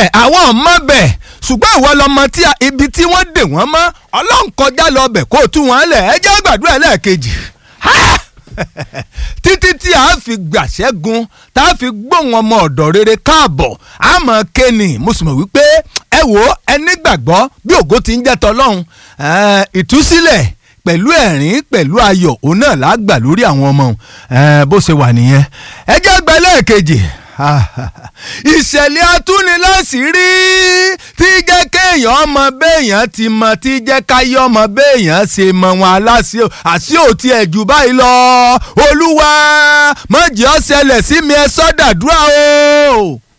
bẹ̀ àwọn ọmọ bẹ̀ ṣùgbọ́n ìwọ lọmọ tí ibi tí wọ́n dè wọ́n mọ́ ọlọ́run kọjá lọ bẹ̀ kó o tú wọn lẹ̀ ẹ jẹ́ gbàdúrà lẹ́ẹ̀kejì títí tí a fi gbàṣẹ́gun tá a fi gbóhùn ọmọ ọ̀dọ̀ rere káàbọ̀ àmọ́ kéènì mo sì mọ̀ wípé ẹ wò ó ẹ nígbàgbọ́ bí ògo ti ń jẹ́ tọlọ́run ìtúsílẹ̀ pẹ̀lú ẹ̀rín pẹ̀lú ayọ̀ òun náà lágbà lórí àwọn ọmọ bó ṣe wà nìyẹn ẹ jẹ́ gbà lẹ́ẹ̀kejì ìṣẹ̀lẹ̀ atúniláṣìírí tí jẹ́ kéèyàn ọmọ béèyàn ti mọ tí jẹ́ káyé ọmọ béèyàn ṣe mọ wọn aláṣẹ àṣì òtí ẹ̀ jù báyìí lọ olúwa mọ̀jì ó ṣẹlẹ̀ sí mi ẹ sọ́dàdúrà o.